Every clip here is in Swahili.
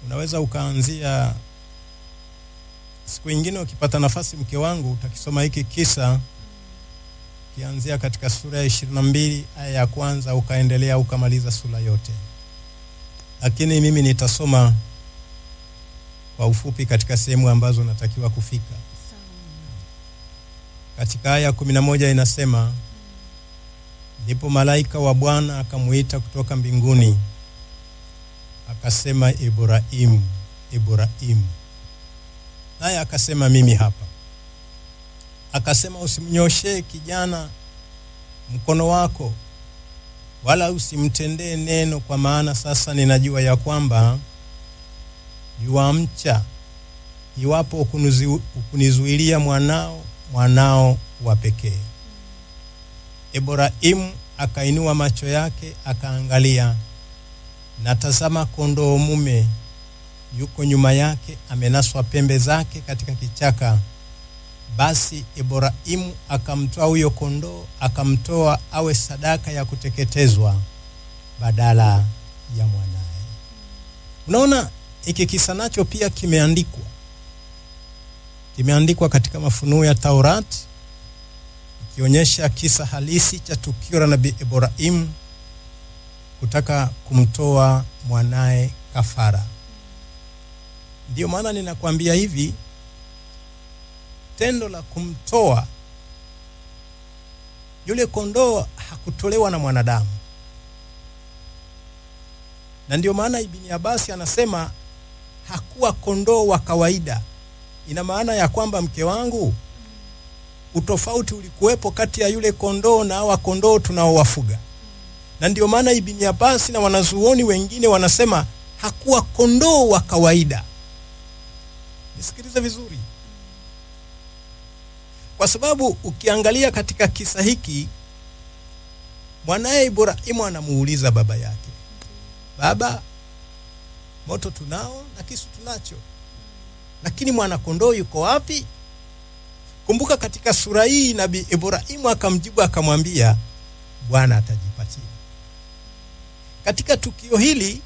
unaweza ukaanzia siku ingine ukipata nafasi, mke wangu, utakisoma hiki kisa ukianzia katika sura ya ishirini na mbili aya ya kwanza ukaendelea ukamaliza sura yote, lakini mimi nitasoma kwa ufupi katika sehemu ambazo natakiwa kufika. Katika aya kumi na moja inasema ndipo malaika wa Bwana akamuita kutoka mbinguni akasema, Ibrahimu, Ibrahimu. Naye akasema, mimi hapa. Akasema, usimnyoshee kijana mkono wako, wala usimtendee neno, kwa maana sasa ninajua ya kwamba yuamcha, iwapo ukunizu- ukunizuilia mwanao, mwanao wa pekee. Ibrahimu akainua macho yake akaangalia, na tazama, kondoo mume yuko nyuma yake, amenaswa pembe zake katika kichaka. Basi Ibrahimu akamtoa huyo kondoo, akamtoa awe sadaka ya kuteketezwa badala ya mwanaye. Unaona, hiki kisa nacho pia kimeandikwa, kimeandikwa katika mafunuo ya Taurati ikionyesha kisa halisi cha tukio la nabii Ibrahimu kutaka kumtoa mwanaye kafara. Ndiyo maana ninakwambia hivi, tendo la kumtoa yule kondoo hakutolewa na mwanadamu, na ndiyo maana Ibni Abasi anasema hakuwa kondoo wa kawaida. Ina maana ya kwamba mke wangu utofauti ulikuwepo kati ya yule kondoo na hawa kondoo tunaowafuga, na ndio maana Ibni Abbas na wanazuoni wengine wanasema hakuwa kondoo wa kawaida. Nisikilize vizuri, kwa sababu ukiangalia katika kisa hiki, mwanaye Ibrahimu anamuuliza baba yake, baba, moto tunao na kisu tunacho, lakini mwana kondoo yuko wapi? Kumbuka katika sura hii nabii Ibrahimu akamjibu akamwambia, Bwana atajipatia. Katika tukio hili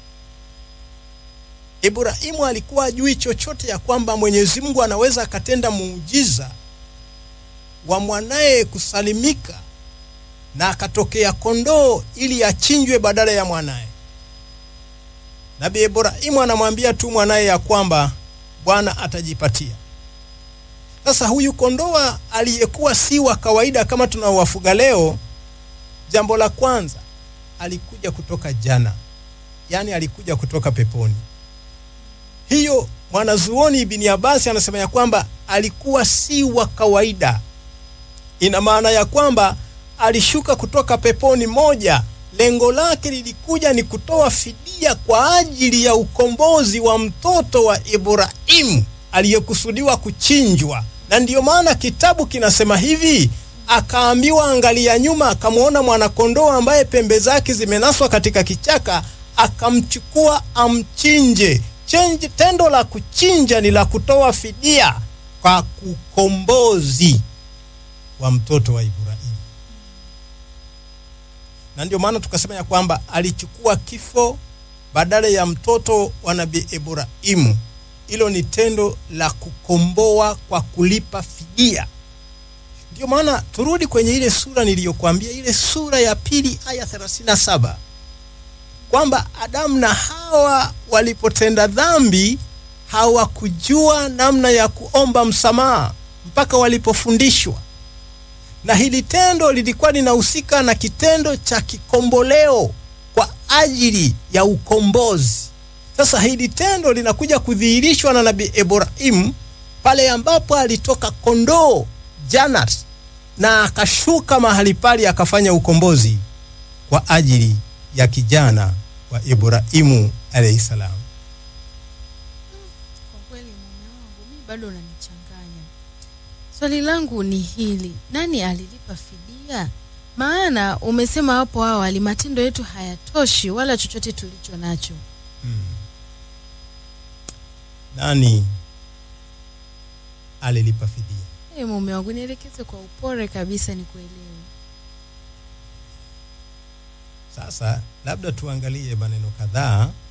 Ibrahimu alikuwa ajui chochote ya kwamba Mwenyezi Mungu anaweza akatenda muujiza wa mwanaye kusalimika na akatokea kondoo ili achinjwe badala ya mwanaye. Nabii Ibrahimu anamwambia tu mwanaye ya kwamba Bwana atajipatia. Sasa huyu kondoa aliyekuwa si wa kawaida kama tunaowafuga leo, jambo la kwanza alikuja kutoka jana, yaani alikuja kutoka peponi. Hiyo mwanazuoni Ibni Abasi anasema ya kwamba alikuwa si wa kawaida. Ina maana ya kwamba alishuka kutoka peponi. Moja, lengo lake lilikuja ni kutoa fidia kwa ajili ya ukombozi wa mtoto wa Ibrahimu aliyekusudiwa kuchinjwa, na ndiyo maana kitabu kinasema hivi, akaambiwa angalia nyuma, akamwona mwanakondoo ambaye pembe zake zimenaswa katika kichaka, akamchukua amchinje. Chenji, tendo la kuchinja ni la kutoa fidia kwa ukombozi wa mtoto wa Ibrahimu, na ndio maana tukasema ya kwamba alichukua kifo badala ya mtoto wa nabii Ibrahimu. Hilo ni tendo la kukomboa kwa kulipa fidia. Ndio maana turudi kwenye ile sura niliyokuambia, ile sura ya pili aya 37 kwamba Adamu na Hawa walipotenda dhambi hawakujua namna ya kuomba msamaha mpaka walipofundishwa, na hili tendo lilikuwa linahusika na kitendo cha kikomboleo kwa ajili ya ukombozi. Sasa hili tendo linakuja kudhihirishwa na nabii Ibrahimu pale ambapo alitoka kondoo Janat na akashuka mahali pale akafanya ukombozi kwa ajili ya kijana wa Ibrahimu alayhi salam. Kwa kweli mume wangu mi bado unanichanganya. Swali langu ni hili, nani alilipa fidia? Maana umesema hapo awali matendo yetu hayatoshi wala chochote tulicho nacho. Nani alilipa fidia? Hey, mume wangu nielekeze kwa upole kabisa nikuelewe. Sasa labda tuangalie maneno kadhaa